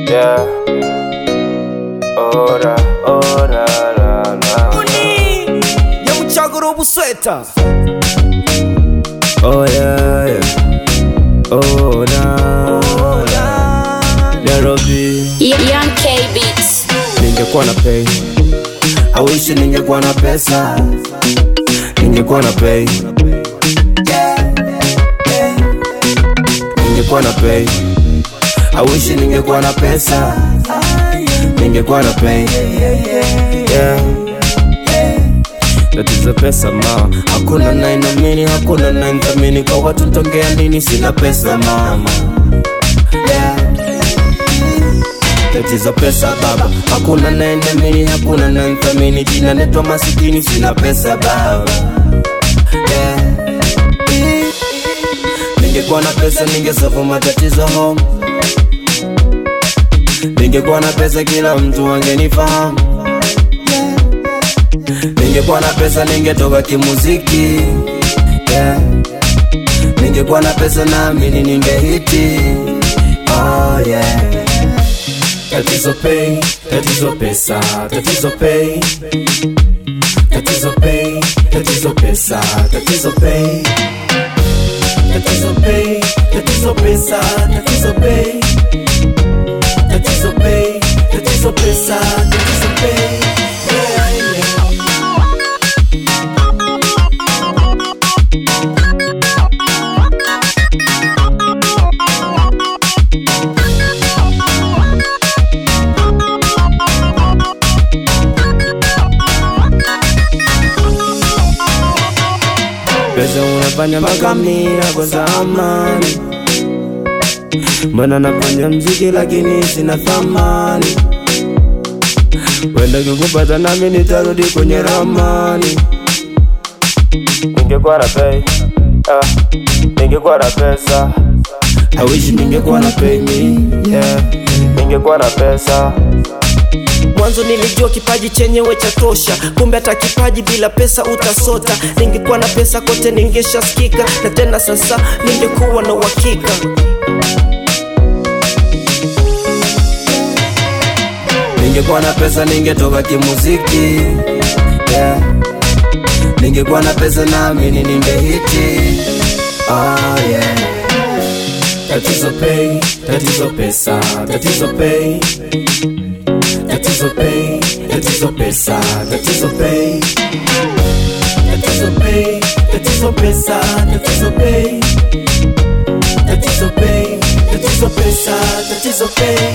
Yeah. Ora, ora, la, la. Uni nyamucagura ubusweta Oh yeah, yeah. Oh na Nairobi, Young K Beats. ningekuwa na pay. I wish ningekuwa na pesa, ningekuwa na pay. Ningekuwa na pay. I wish ningekuwa na pesa, ningekuwa na pay. Yeah. tatizo pesa ma hakuna nainamini hakuna nainthamini kwa watu tongea nini sina pesa mama yeah. tatizo pesa baba hakuna nainamini hakuna nainthamini jina netwa masikini sina pesa baba yeah. ningekuwa na pesa ningesolve matatizo home ningekuwa na pesa kila mtu angenifahamu ningekuwa na pesa ningetoka kimuziki yeah. ningekuwa na pesa naamini ningehiti oh, yeah. tatizo pay tatizo pesa tatizo pay tatizo pay tatizo pesa tatizo pay tatizo pay tatizo pesa tatizo pay tatizo pay tatizo pesa tatizo pay yeah, yeah. pesa unafanya makamira kwa zamani mbona nafanya mziki lakini sina thamani wenda kikupata nami nitarudi kwenye ramani ningekuwa na pay ah, ningekuwa na pesa I wish ningekuwa na pay me yeah. ningekuwa na pesa mwanzo nilijua kipaji chenyewe cha tosha kumbe hata kipaji bila pesa utasota ningekuwa na pesa kote ningeshaskika na tena sasa ningekuwa na uhakika ningekuwa na pesa ningetoka kimuziki yeah. ningekuwa na pesa naamini ningehiti oh, yeah. tatizo pay tatizo pesa tatizo pay tatizo pay tatizo pesa tatizo pay tatizo pay tatizo pesa tatizo pay tatizo pay tatizo pesa tatizo pay